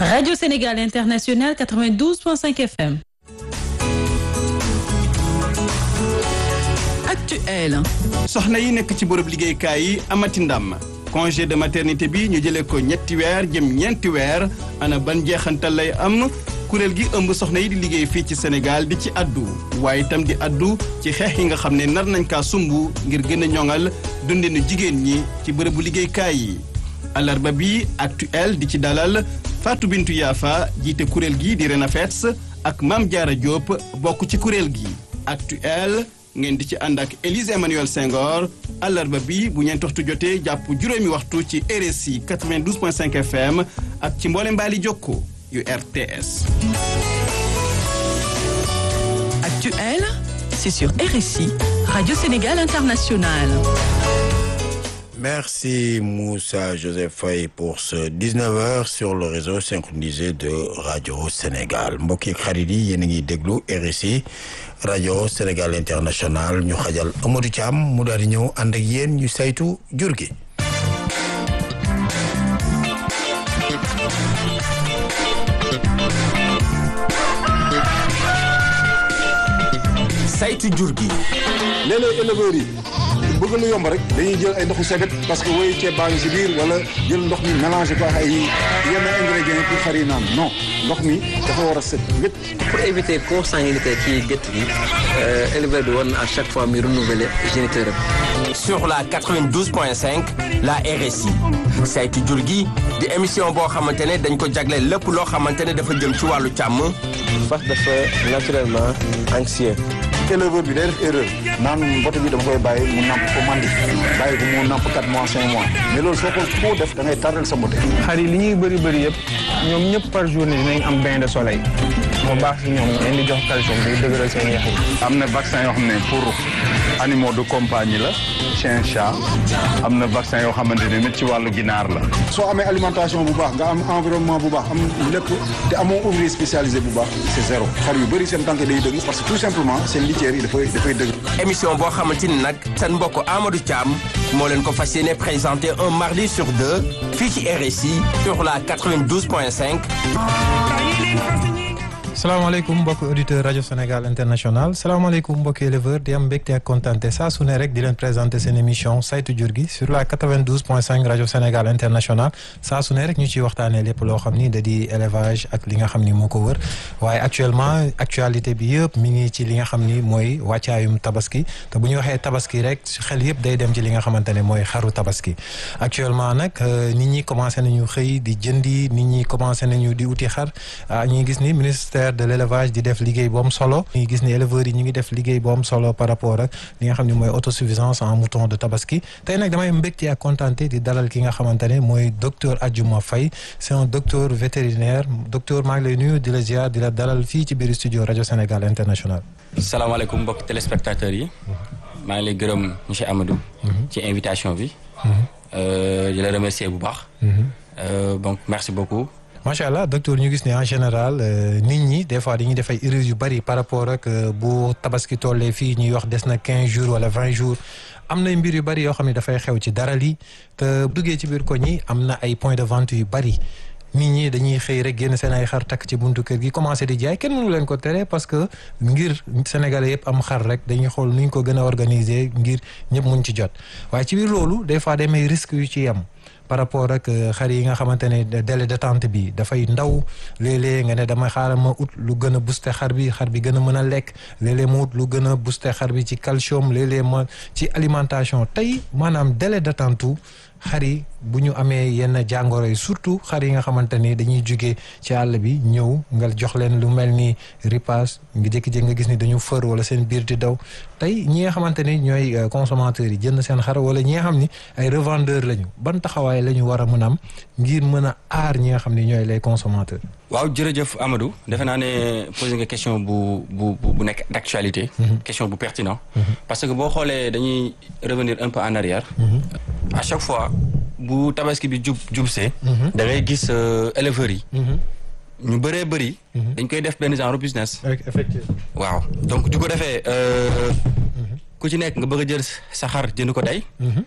Radio Sénégal International 92.5 FM. Actuel. soxna yi nekk ci bërëb liggéeykaay yi amati ndam congé de maternité bi ñu jëlee ko ñetti weer jëm ñeenti weer ana ban jeexantal lay am kuréel gi ëmb soxna yi di liggéey fii ci Sénégal di ci addu waaye itam di addu ci xeex yi nga xam ne nar nañ kaa sumb ngir gën a ñoŋal dundinu jigéen ñi ci bërëbu liggéeykaay yi alarba bi actuel di ci dalal Fatou Bintou Yafa jiite kuréel gi di Renafets ak Mame Diarra Diop bokk ci kuréel gi actuel ngeen di ci ànd ak Élise Emmanuel Senghor àllarba bi bu ñeent waxtu jotee jàpp juróomi waxtu ci RSI 92.5 FM ak ci mboole mbaali jokko yu RTS. Actuel, c'est sur RSI, Radio Sénégal International. Merci Moussa Joseph Faye pour ce 19h sur le réseau synchronisé de Radio Sénégal mbokk yi xarit yi yéen a ngi déglu RSI Radio Sénégal International ñu xajal Amadou Thiam mu daal di ñëw ànd ak yéen ñu saytu jur gi. saytu jur gi. léeg-léeg éleveurs yi bëgg lu yomb rek dañuy jël ay ndoxu sebet parce que woyu ceeb baa ngi si biir wala jël ndox mi mélangé ko ak ay yenn ingrédients pour xar yi naan non ndox mi dafa war a set wét pour éviter consanguinité ci gétt gi éleveur bi war na à chaque fois muy renouveler géniteur am. sur la 92.5 la RSI saytu jur gi di émission boo xamante ne dañ ko jagleel lépp loo xamante ne dafa jëm ci wàllu càmm. fas dafa naturellement anxieux. éleveur bi day def erreur naan mbote bi dama koy bàyyi mu namp ko mandi bàyyi ko mu namp 4 mois 5 mois mais loolu soo ko foo def da ngay tardel sa mbote xar yi li ñuy bëri bëri yëpp ñoom ñëpp par journée dinañ am bain de soleil moo baax si ñoom leen di jox calcium day dëgëral seen yax yi am na vaccin yoo xam ne pour animaux de compagnie la chien chat am na vaccin yoo xamante ne nit ci wàllu ginaar la soo amee alimentation bu baax nga am environnement bu baax am lépp te amoo ouvrier spécialisé bu baax c'est zéro xar yu bëri seen tànk day dëgg parce que tout simplement seen litière yi dafay dafay dëgg émission boo xamante ni nag seen mbokk Amadou Thiam moo leen ko fas yéene présenté un mardi sur deux fii ci RSI sur la 92.5. salaamaaleykum mbokki auditeur rajo Sénégal international salaamaaleykum mbokki éleveur di am mbégte ak kontaante saa su ne rek di leen présenté seen émission saytu jur gi sur la 92.5 rajo Sénégal international saa su ne rek ñu ciy waxtaanee lépp loo xam ni da di élevage ak li nga xam ni moo ko wër waaye actuellement actualité bi yëpp mi ngi ci li nga xam ni mooy wàccaayum tabaski te bu ñu waxee tabaski rek xel yëpp day dem ci li nga xamante ne mooy xaru tabaski actuellement nag nit ñi commencé nañu xëy di jëndi nit ñi commencé nañu di uti xar ñuy gis ni ministère de l'élevage di def liggéey bu am solo ñu gis ni éleveurs yi ñu ngi def liggéey bu am solo par rapport ak li nga xam ne mooy autosuffisance en mouton de tabaski tey nag damay mbégte ak contenté di dalal ki nga xamante ne mooy docteur Adjouma Faye c'est un docteur vétérinaire docteur maa ngi lay nuyu di la ziar di la dalal fii ci biir studio rajo Sénégal international salaamaaleykum mbokk téléspectateurs yi maa ngi lay gërëm monsieur Amadou ci invitation bi di la remercier bu baax donc merci beaucoup macha allah docteur ñu gis ne en général nit ñi des fois dañuy def ay erreurs yu bari par rapport ak bu tabaski tollee fii ñuy wax des na quinze jours wala vingt jours am na mbir yu bari yoo xam ne dafay xew ci dara lii te duggee ci biir koñ yi am na ay points de vente yu bari nit ñi dañuy xëy rek génn seen ay xar takk ci buntu kër gi commencé di jaay kenn mënu leen ko tere parce que ngir sénégalais yëpp am xar rek dañuy xool nu ñu ko gën a organiser ngir ñëpp mun ci jot waaye ci biir loolu des fois day may risques yu ci yem. par rapport ak xar yi nga xamante ne délai d'attente bi dafay ndaw léeg-léeg nga ne dama xaaral ma ut lu gën a booster xar bi xar bi gën a mën a lekk léeg-léeg ma ut lu gën a booster xar bi ci calcium léeg-léeg ma ci alimentation tey maanaam délai d'attente xar yi bu ñu amee yenn jàngoro yi surtout xar yi nga xamante ni dañuy jugee ci àll bi ñëw nga jox leen lu mel ni ripaas nga jékki-jékki nga gis ni dañu fër wala seen biir di daw tey ñi nga xamante ni ñooy consommateurs yi jënd seen xar wala ñi nga xam ni ay revendeurs lañu ban taxawaay la ñu war a mën a am ngir mën a aar ñi nga xam ni ñooy les consommateurs. waaw jërëjëf Amadou defe naa ne posé nga question bu bu bu nekk d'actualité. question bu pertinent. parce que boo xoolee dañuy revenir un peu en arrière. à chaque fois bu tabaski bi jub jubsee. da ngay gis éleveurs yi. ñu bëree bëri. dañ koy def benn genre business. effectivement. waaw donc du ko defee ku ci nekk nga bëgg a jël sa xar jënd ko tey.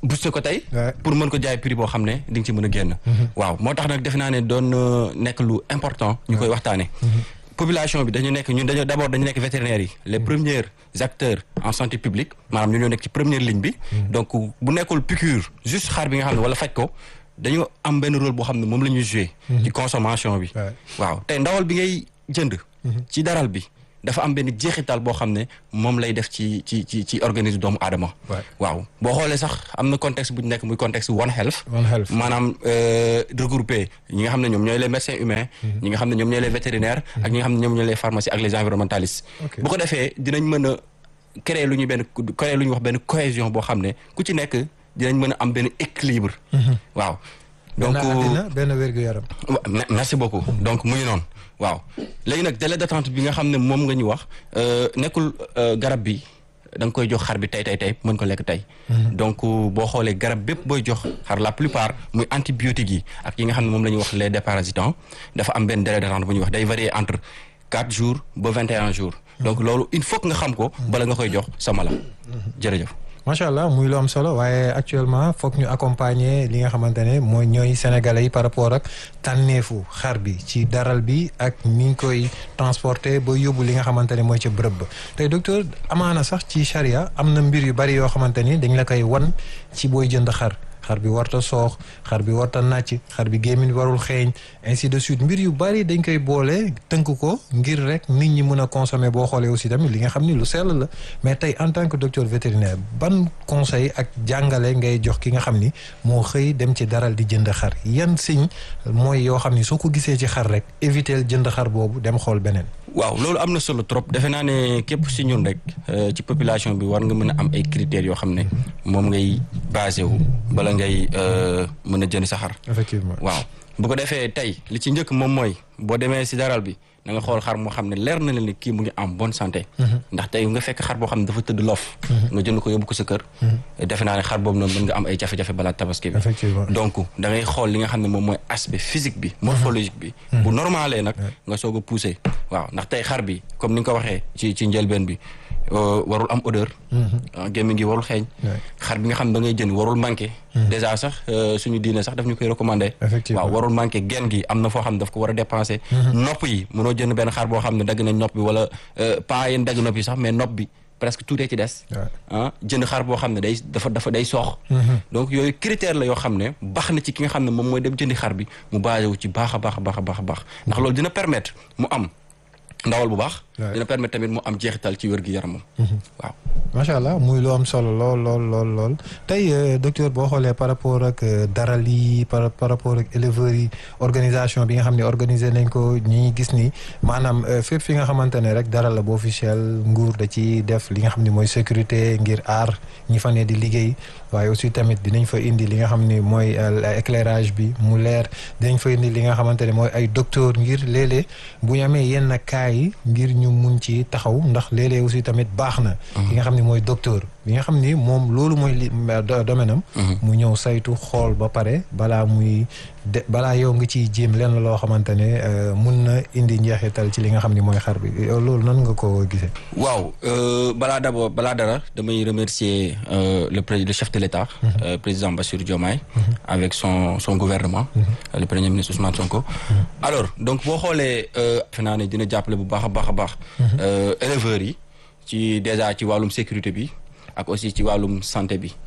booster ko tey pour mën ko jaay prix boo xam ne di nga ci mën a génn waaw moo tax nag defe naa ne doon nekk lu important ñu koy waxtaane population bi dañu nekk ñun dañoo d'abord dañu nekk vétérinaires yi les premiers acteurs en santé publique maanaam ñu ñoo nekk ci première ligne bi donc bu nekkul piqûre juste xar bi nga xam ne wala faj ko dañu am benn rôle boo xam ne moom la ñuy jouer ci consommation bi waaw tey ndawal bi ngay jënd ci daral bi dafa am benn jeexital boo xam ne moom lay def ci ci ci ci organisme doomu aadama waaw boo xoolee sax am na contexte bu ñu nekk muy contexte One Health maanaam regroupé ñi nga xam ne ñoom ñooy les médecins humains ñi nga xam ne ñoom ñooy les vétérinaires ak ñi nga xam ne ñoom ñooy les pharmacies ak les environnementalistes bu ko defee dinañ mën a créer lu ñuy benn créer lu ñuy wax benn cohésion boo xam ne ku ci nekk dinañ mën a am benn équilibre waaw donc benn wér-gu-yaram merci beaucoup donc muy noonu waaw léegi nag délai d'attente bi nga xam ne moom nga ñu wax nekkul garab bi da nga koy jox xar bi tey tey tey mën ko lekk tey donc boo xoolee garab bépp booy jox xar la plupart muy antibiotiques yi ak yi nga xam ne moom la ñuy wax les déparasitants dafa am benn délai d'attente bu ñuy wax day varier entre quatre jours ba vingt et un jours donc loolu il faut que nga xam ko bala nga koy jox sa mala jërëjëf macha allah muy lu am solo waaye actuellement foog ñu accompagner li nga xamante ne mooy ñooy sénégalais yi par rapport ak tànneefu xar bi ci daral bi ak ni ñu koy transporter ba yóbbu li nga xamante ne mooy ca bërëb ba tey docteur amaana sax ci charia am na mbir yu bari yoo xamante ni dañ la koy wan ci booy jënd xar xar bi warta soox xar bi warta nàcc xar bi gémmiñ warul xeeñ ainsi de suite mbir yu bari dañ koy boole tënk ko ngir rek nit ñi mën a consommer boo xoolee aussi tamit li nga xam ni lu sell la mais tey en tant que docteur vétérinaire ban conseil ak jàngale ngay jox ki nga xam ni moo xëy dem ci daral di jënd xar yan signe mooy yoo xam ni soo ko gisee ci xar rek éviter jënd xar boobu dem xool beneen waaw loolu am na solo trop defe naa ne képp si ñun rek ci population bi war nga mën a am ay critères yoo xam ne moom ngay basé wu bala ngay mën a jënd sa xar effectivement waaw bu ko defee tey li ci njëkk moom mooy boo demee si daral bi na nga xool xar moo xam ne leer na leen ni kii mu ngi en bonne santé ndax tey nga fekk xar boo xam ne dafa tëdd loof nga jënd ko yóbbu ko sa kër defe naa ne xar boobu noonu mën nga am ay jafe-jafe balaa tabaski bi donc da ngay xool li nga xam ne moom mooy aspect physique bi morphologique bi bu normalee nag nga soog a poussé waaw ndax tey xar bi comme ni nga ko waxee ci ci njëlbeen bi warul am odeur gémmi ngi warul xeeñ xar bi nga xam ne da ngay jënd warul manqué déjà sax suñu diine sax daf ñu koy recommandé waaw warul manqué genn gi am na foo xam ne daf ko war a dépensé nopp yi mënoo jënd benn xar boo xam ne dagg nañ nopp bi wala pas yéen dagg nopp yi sax mais nopp bi presque tout ci des ah jënd xar boo xam ne day dafa dafa day soox donc yooyu critère la yoo xam ne baax na ci ki nga xam ne moom mooy dem jëndi xar bi mu basé wu ci baax a baax a baax a baax a baax ndax loolu dina permettre mu am ndawal bu baax dina permettre tamit mu am jeexital ci wér gi yaramam waaw macha allah muy lu am solo lool lool lool lool tey docteur boo xoolee par rapport ak daral yi par par rapport ak éleveurs yi organisation bi nga xam ne organiser nañ ko ñi gis ni maanaam fépp fi nga xamante ne rek daral la bu officiel nguur da ci def li nga xam ne mooy sécurité ngir aar ñi fa ne di liggéey waaye aussi tamit dinañ fa indi li nga xam ni mooy éclairage bi mu leer dinañ fa indi li nga xamante ne mooy ay docteur ngir léeg-léeg bu ñu amee yenn cas yi ngir ñu mun ci taxaw ndax léeg-léeg aussi tamit baax na li nga xam ni mooy docteur bi nga xam ni moom loolu mooy li domaine am mu ñëw saytu xool ba pare balaa muy de balaa yow nga ciy jéem lenn loo xamante ne mun na indi njeexital ci li nga xam ni mooy xar bi loolu nan nga ko gisee waaw balaa d'abord balaa dara damay remercier le président le chef de l'État président Bassirou Diomaye avec son son gouvernement le premier ministre Ousmane Sonko alors donc boo xoolee defe naa ne dina jàppale bu baax a baax a baax éleveurs yi ci déjà ci wàllum sécurité bi ak aussi ci wàllum santé bi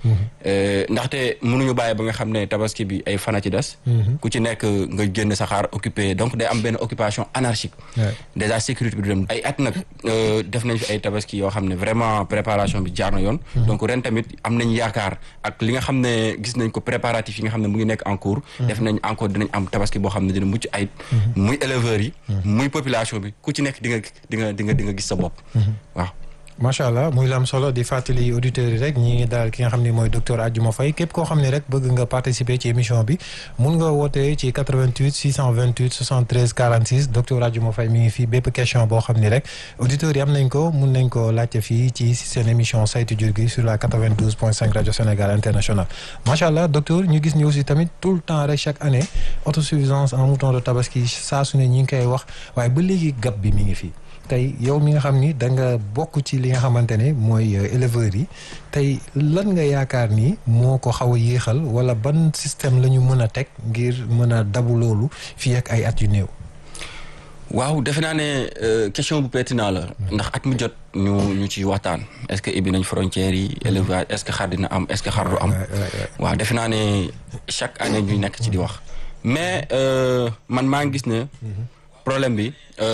ndaxte mënuñu bàyyi ba nga xam ne tabaski bi ay fana ci des ku ci nekk nga génn sa xaar occupé donc day am benn occupation anarchique déjà sécurité bi du dem ay at nag def nañ fi ay tabaski yoo xam ne vraiment préparation bi jaar na yoon donc ren tamit am nañ yaakaar ak li nga xam ne gis nañ ko préparatif yi nga xam ne mu ngi nekk en cours def nañ encore dinañ am tabaski boo xam ne dina mucc ayib muy éleveurs yi muy population bi ku ci nekk di nga di nga di nga di nga gis sa bopp waaw macha allah muy lam solo di fàttali auditeurs yi rek ñi ngi daal ki nga xam ne mooy docteur Adjouma Faye képp koo xam ne rek bëgg nga participer ci émission bi mun nga wootee ci 88 628 73 46 docteur Adjouma Faye mi ngi fii bépp question boo xam ni rek auditeurs yi am nañ ko mun nañ ko laajte fii ci seen émission saytu jur gi sur la 92 point 5 rajo Sénégal international macha allah docteur ñu gis ni aussi tamit tout le temps rek chaque année autosuffisance en mouton de tabaski saa su ne ñi ngi koy wax waaye ba léegi gab bi mi ngi fii tey yow mi nga xam ni da nga bokk ci li nga xamante ne mooy éleveurs yi tey lan nga yaakaar ni moo ko xaw a yéexal wala ban système la ñu mën a teg ngir mën a dabu loolu fii ak ay at yu néew. waaw defe naa ne question bu pertinent la ndax at mu jot ñu ñu ci waxtaan est-ce que ibbi nañ frontières yi élevage est-ce que xar dina am est-ce que xar du am waaw defe naa ne chaque année ñuy nekk ci di wax mais man maa ngi gis ne problème bi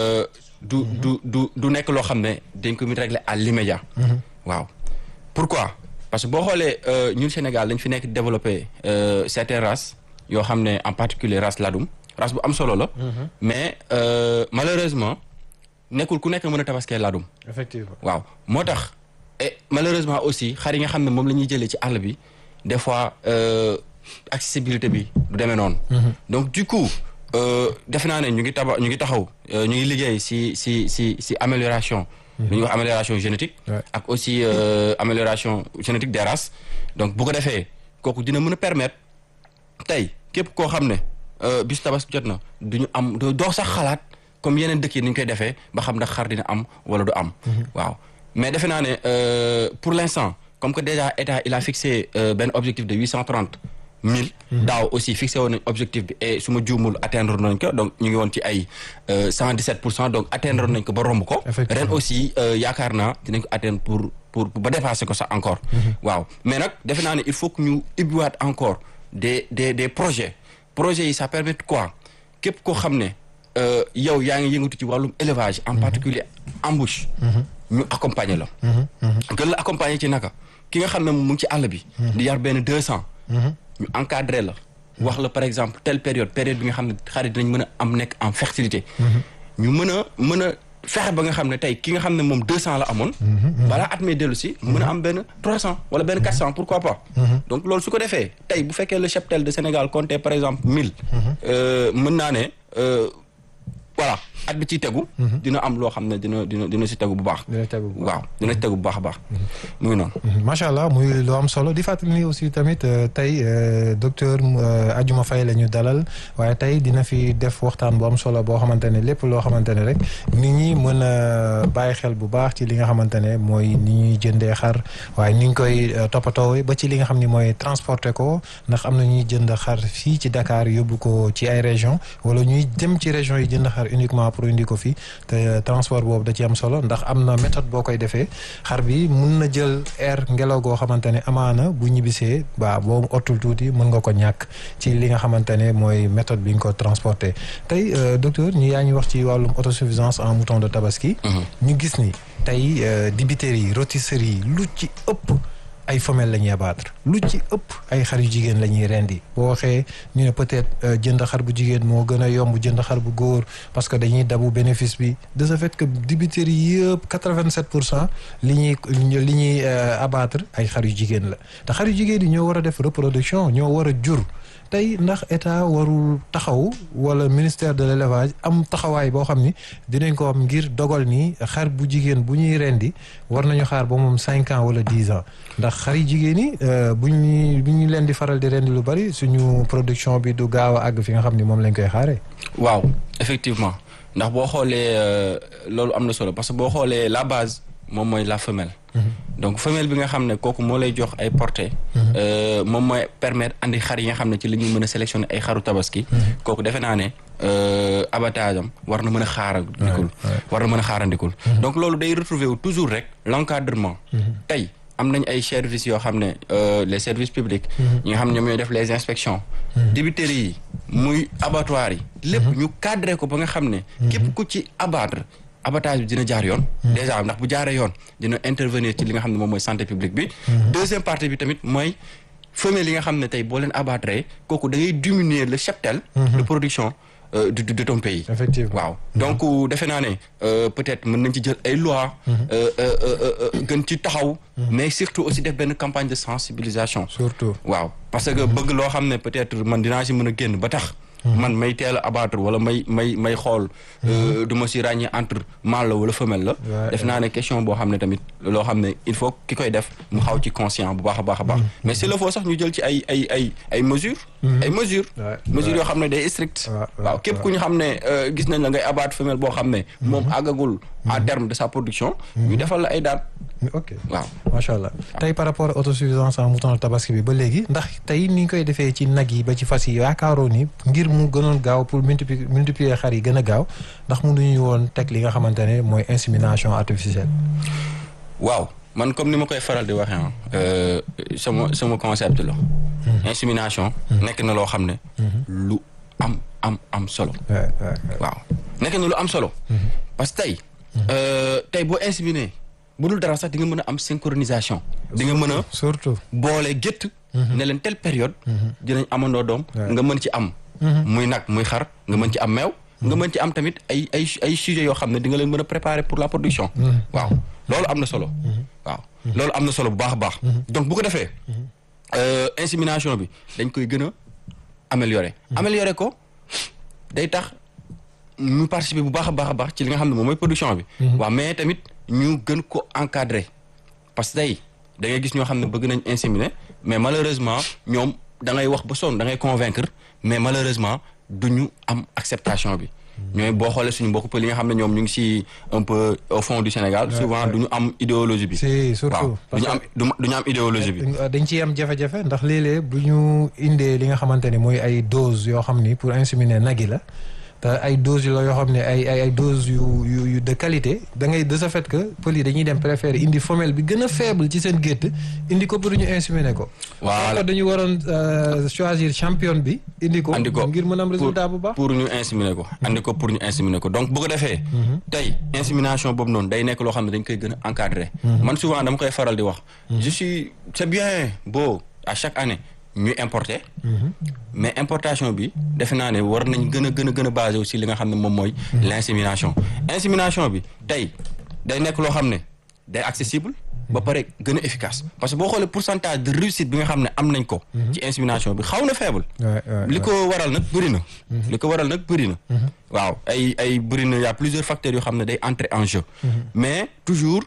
du du du du nekk loo xam ne dañ ko mit régler à l'immédiat waaw pourquoi parce que boo xoolee ñun Sénégal dañ fi nekk développer certaines races yoo xam ne en particulier race ladum race bu am solo la. mais malheureusement nekkul ku nekk mën a tabaskee ladum. effectivement waaw moo tax et malheureusement aussi xar yi nga xam ne moom la ñuy jëlee ci àll bi des fois accessibilité bi du demee noonu. donc du coup defe naa ne ñu ngi taba ñu ngi taxaw ñu ngi liggéey si si si si amélioration. lu ñuy wax amélioration génétique. ak aussi amélioration génétique des races. donc bu ko defee kooku dina mën a permettre tey képp koo xam ne. bis tabaski jot na du ñu am doo sax xalaat comme yeneen dëkk yi ni ñu koy defee ba xam ndax xar dina am wala du am. waaw mais defe naa ne pour l'instant comme que déjà état il a fixé benn objectif de huit cent trente mille. daaw aussi fixé woon nañ objectif bi et su ma juumul atteindre nañ ko donc ñu ngi woon ci ay cent dix sept pour cent donc atteindre nañ ko ba romb ko. ren aussi yaakaar naa dinañ ko atteindre pour pour ba dépasser ko sax encore. waaw mais nag defe naa ne il faut que ñu ubbiwaat encore des des des projets. projet yi ça permet quoi képp koo xam ne yow yaa ngi yëngatu ci wàllum élevage en particulier embouche ñu accompagner la gën la accompagner ci naka ki nga xam ne mu ngi ci àll bi di yar benn deux cent ñu encadrer la wax la par exemple telle période période bi nga xam ne xarit dinañ mën a am nekk en fertilité ñu mën a mën a fexe ba nga xam ne tey ki nga xam ne moom deux cent la amoon balaa at mee dellu si mën a am benn trois cent wala benn quatre cent pourquoi pas donc loolu su ko defee tey bu fekkee le cheptel de Sénégal comptait par exemple mille mën naa ne voilà at bi ciy tegu dina am loo xam ne dina dina dina si tegu bu baax waaw dina si tegu bu baax a baax mu ngi noonu macha allah muy lu am solo di fàttali ni aussi tamit tey docteur Adjuma Faye la ñu dalal waaye tey dina fi def waxtaan bu am solo boo xamante ne lépp loo xamante ne rek nit ñi mën a bàyyi xel bu baax ci li nga xamante ne mooy ni ñuy jëndee xar waaye ni ñu koy toppatoo ba ci li nga xam ni mooy transporter ko ndax am na ñuy jënd xar fii ci Dakar yóbbu ko ci ay région wala ñuy dem ci région yi jënd xar uniquement pour indi ko fi te transport boobu da ci am solo ndax am na méthode boo koy defee xar bi mun na jël air ngelaw goo xamante ne amaana bu ñibbisee ba boo ottul tuuti mën nga ko ñàkk ci li nga xamante ne mooy méthode bi nga ko transporter tey docteur ñu yaa ngi wax ci wàllum autosuffisance en mouton de tabaski ñu gis ni tey dibiterie yi rôtisserie yi lu ci ëpp ay femelles la ñuy abattre lu ci ëpp ay xar yu jigéen la ñuy rendi boo waxee ñu ne peut-être jënd xar bu jigéen moo gën a yomb jënd xar bu góor parce que dañuy dabu bénéfice bi de ce fait que dibiterie yëpp quatre-vingt-sept pour cent li ñuy li ñuy abattre ay xar yu jigéen la te xar yu jigéen yi ñoo war a def reproduction ñoo war a jur tey ndax état warul taxaw wala ministère de l'élevage am taxawaay boo xam ni dinañ ko am ngir dogal ni xar bu jigéen bu ñuy rendi war nañu xaar ba moom cinq ans wala dix ans ndax xar yi jigéen yi bu ñu bu ñu leen di faral di rendi lu bari suñu production bi du gaaw a àgg fi nga xam ni moom lañ koy xaaree. waaw effectivement ndax boo xoolee loolu am na solo parce que boo xoolee la base moom mooy la femelle. donc femelle bi nga xam ne kooku moo lay jox ay portée moom mooy permettre andi xar yi nga xam ne ci la ñuy mën a sélectionner ay xaru tabaski kooku defe naa ne abattage am war na mën a xaarandikul war na mën a xaarandikul donc loolu day retrouver wu toujours rek l'encadrement tey am nañ ay services yoo xam ne les services publics ñi nga xam ne ñoom ñooy def les inspections dibiteries yi muy abattoirs yi lépp ñu cadré ko ba nga xam ne képp ku ci abattre abattage bi dina jaar yoon déjà ndax bu jaaree yoon dina intervenir ci li nga xam ne moom mooy santé publique bi deuxième partie bi tamit mooy femelle yi nga xam ne tey boo leen abattre kooku da ngay diminuer le cheptel de production de de ton pays effectivement waaw donc defe naa ne peut-être mën nañ ci jël ay lois gën ci taxaw mais surtout aussi def benn campagne de sensibilisation surtout waaw parce que bëgg loo xam ne peut-être man dinaa si mën a génn ba tax man may teel a abattre wala may may may xool du ma si ràññee entre mâle la wala femelle la def naa ne question boo xam ne tamit loo xam ne il faut ki koy def mu xaw ci conscient bu baax a baax a baax mais s'il le faut sax ñu jël ci ay ay ay ay mesures ay mesures mesures yoo xam ne day strict waaw képp ku ñu xam ne gis nañ la ngay abattre femelle boo xam ne moom àggagul à terme de sa production ñu defal la ay daan ok waaw macha allah tey par rapport à autosuffisance en mouton tabaski bi ba léegi ndax tey ni ñu koy defee ci nag yi ba ci fas yi yaakaaroo ni ngir mu gënoon gaaw pour multiplier multiplier xar yi gën a gaaw ndax mënuñu woon teg li nga xamante ne mooy insémination artificielle. waaw man comme ni ma koy faral di waxee sama sama concept la. insémination. nekk na loo xam ne. lu am am am solo. waaw nekk na lu am solo. parce que tey. tey boo inséminé. bu dul dara sax di nga mën a am synchronisation. di nga mën a. surtout boole gétt. ne leen telle période. dinañ amandoo doom. nga mën ci am. muy nag muy xar nga mën ci am meew. nga mën ci am tamit ay ay ay sujets yoo xam ne di nga leen mën a préparer pour la production. waaw loolu am na solo. waaw loolu am na solo bu baax a baax. donc bu ko defee. insémination bi dañ koy gën a améliorer. améliorer ko day tax mu participer bu baax a baax a baax ci li nga xam ne moom mooy production bi. waaw mais tamit. ñu gën ko encadrer parce que tey da ngay gis ñoo xam ne bëgg nañ inséminer mais malheureusement ñoom da ngay wax ba sonn da ngay convaincre mais malheureusement du ñu am acceptation bi. ñooy boo xoolee suñu mbokk pël yi nga xam ne ñoom ñu ngi si un peu au fond du Sénégal. souvent du ñu am idéologie bi. si surtout du ñu am du ñu am idéologie bi. dañ ciy am jafe-jafe ndax léeg-léeg bu ñu indee li nga xamante ne mooy ay doses yoo xam ni pour inséminer nag yi la. te ay doses la yoo xam ne ay ay ay doses yu yu yu de qualité da ngay de ce fait que pël yi dañuy dem préférer indi femelle bi gën a faible ci seen gétt indi ko pour ñu inséminer ko. voilà dañu waroon choisir champion bi. indi ko andi ko ngir mën am résultat bu baax. pour ñu inséminer ko. andi ko pour ñu inséminer ko donc bu ko defee. tey insémination boobu noonu day nekk loo xam ne dañ koy gën a encadrer. man souvent dama koy faral di wax. je suis c'est bien beau à chaque année. ñuy importer. mais importation bi defe naa ne war nañ gën a gën a gën a basé aussi li nga xam ne moom mooy. l' insémination. insémination bi tey day nekk loo xam ne day accessible. ba pare gën a efficace parce que boo xoolee pourcentage de réussite bi nga xam ne am nañ ko. ci insémination bi xaw na faible. li ko waral nag bëri na. li ko waral nag bëri na. waaw ay ay bëri na y' a plusieurs facteurs yoo xam ne day entrer en jeu. mais toujours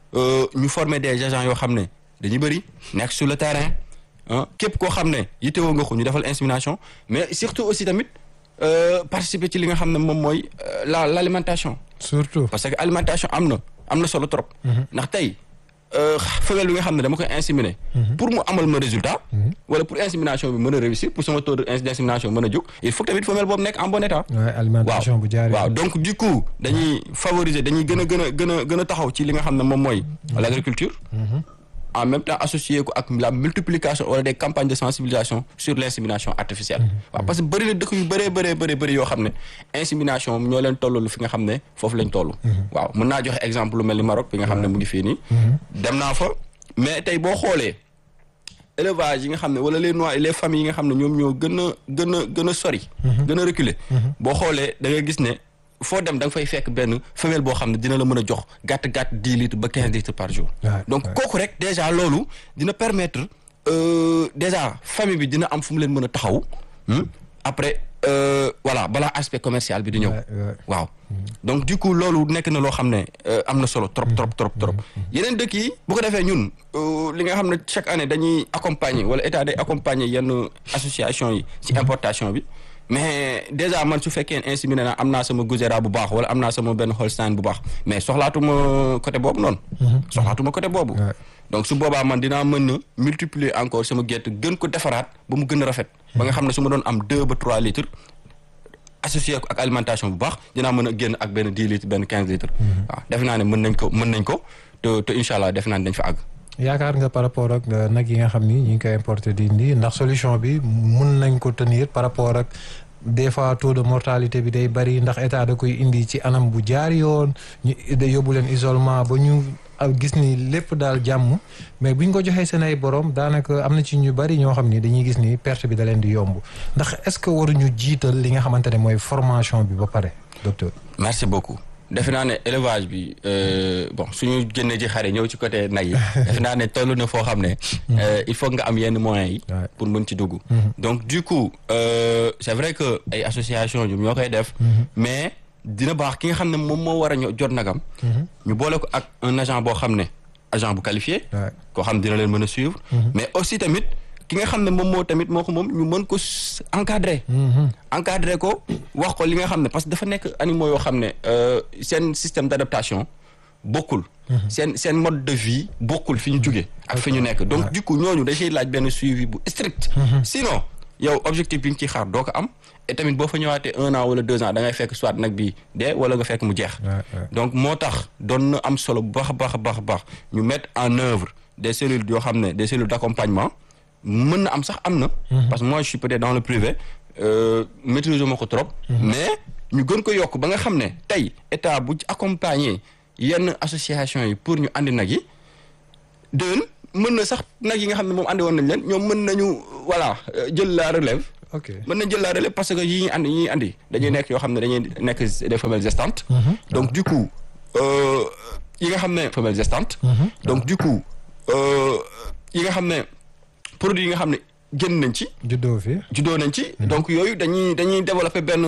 ñu former des agents yoo xam ne dañuy bëri nekk sur le terrain. képp koo xam ne yittewoo nga ko ñu defal insémination mais surtout aussi tamit participer ci li nga xam ne moom mooy la l' alimentation. surtout parce que alimentation am na am na solo trop. ndax tey femelle bi nga xam ne dama koy inséminer. pour mu amal ma résultat. wala pour insémination bi mën a réussir pour sama taux d' insémination mën a jóg il faut tamit femelle boobu nekk en bon état. alimentation bu jaaree waaw donc du coup dañuy favoriser dañuy gën a gën a gën a gën a taxaw ci li nga xam ne moom mooy. l' agriculture. en même temps associé ko ak la multiplication wala des campagnes de sensibilisation sur l' insémination artificielle. waaw parce que bëri na dëkk yu bëree bëree bëri bëri yoo xam ne insémination ñoo leen tollalu fi nga xam ne foofu lañ toll. waaw mën naa joxe exemple lu mel ni Maroc bi nga xam ne mu ngi fii nii. dem naa fa mais tey boo xoolee élevage yi nga xam ne wala les noix les familles yi nga xam ne ñoom ñoo gën a gën a gën a sori. gën a reculer. boo xoolee da ngay gis ne. foo dem da nga fay fekk benn femelle boo xam ne dina la mën a jox gàtt gàtt dix litres ba quinze litres par jour. donc kooku rek déjà loolu dina permettre déjà famille bi dina am fu mu leen mën a taxaw. après voilà balaa aspect commercial bi di ñëw. waaw donc du coup loolu nekk na loo xam ne am na solo trop trop trop trop. yeneen dëkk yi bu ko defee ñun li nga xam ne chaque année dañuy accompagner wala état day accompagner yenn association yi ci importation bi. mais déjà man su fekkee inséminé naa am naa sama Gouzera bu baax wala am naa sama benn Holstein bu baax mais soxlaatuma côté boobu noonu. soxlaatuma côté boobu. donc su boobaa man dinaa mën a multiplier encore sama gerte gën ko defaraat ba mu gën a rafet. ba nga xam ne su ma doon am deux ba trois litres associé ko ak alimentation bu baax dinaa mën a génn ak benn dix litres benn quinze litres. waaw defe naa ne mën nañ ko mën nañ ko te te incha allah defe naa ne dañ fa àgg. yaakaar nga par rapport ak nag yi nga xam ni ñu ngi koy importer di indi ndax solution bi mun nañ ko tenir par rapport ak des fois taux de mortalité bi day bari ndax état da koy indi ci anam bu jaar yoon ñu yóbbu leen isolement ba ñu gis ni lépp daal jàmm mais buñ ko joxee seen ay borom daanaka am na ci ñu bari ñoo xam ni dañuy gis ni perte bi da leen di yomb ndax est-ce que waruñu jiital li nga xamante ne mooy formation bi ba pare docteur. merci beaucoup defe naa ne élevage bi euh, bon suñu génnee ci xare ñëw ci côté nag yi defe naa ne toll na foo xam ne euh, il faut nga am yenn moyens yi pour mën ci dugg donc du coup euh, c'est vrai que ay association ñoom ñoo koy def mais dina baax ki nga xam ne moom moo war a ño- jot nagam ñu boole ko ak un agent boo xam ne agent bu qualifié koo xam dina leen mën a suivre mais aussi tamit ki nga xam ne moom moo tamit moo ko moom ñu mën ko s- encadrer encadrer ko wax ko li nga xam ne parce que dafa nekk animaux yoo xam ne euh, seen système d'adaptation bokkul seen seen mode de vie bokkul fi ñu jugee ak fi ñu nekk donc du coup ñooñu dañuy laaj benn suivi bu strict sinon yow objectif bi nga ciy xaar doo ko am et tamit boo fa ñëwaatee un an wala deux ans da ngay fekk soit nag bi dee wala nga fekk mu jeex donc moo tax doon na am solo bu baax a baax a baax a baax ñu mettre en œuvre des cellules yoo xam ne des cellules d'accompagnement mën na am sax am na parce que moi je suis peut-être dans le privé euh, maîtrise ma ko trop mais ñu gën ko yokk ba nga xam ne tey état bu accompagner yenn association yi pour ñu andi nag yi déwén mën na sax nag yi nga xam ne moom andi woon nañ leen ñoom mën nañu voilà euh, jël la relève ok mën nañ jël la relève parce que yi ñuy andi yi ñuy andi dañuy nekk yoo xam ne dañuy nekk des femelles gestantes donc du coup euh, yi nga xam ne femelles gestantes donc du coup euh, yi nga xam ne produit yi nga xam ne génn nañ ci juddoo fi juddoo nañ ci donc yooyu dañuy dañuy développer benn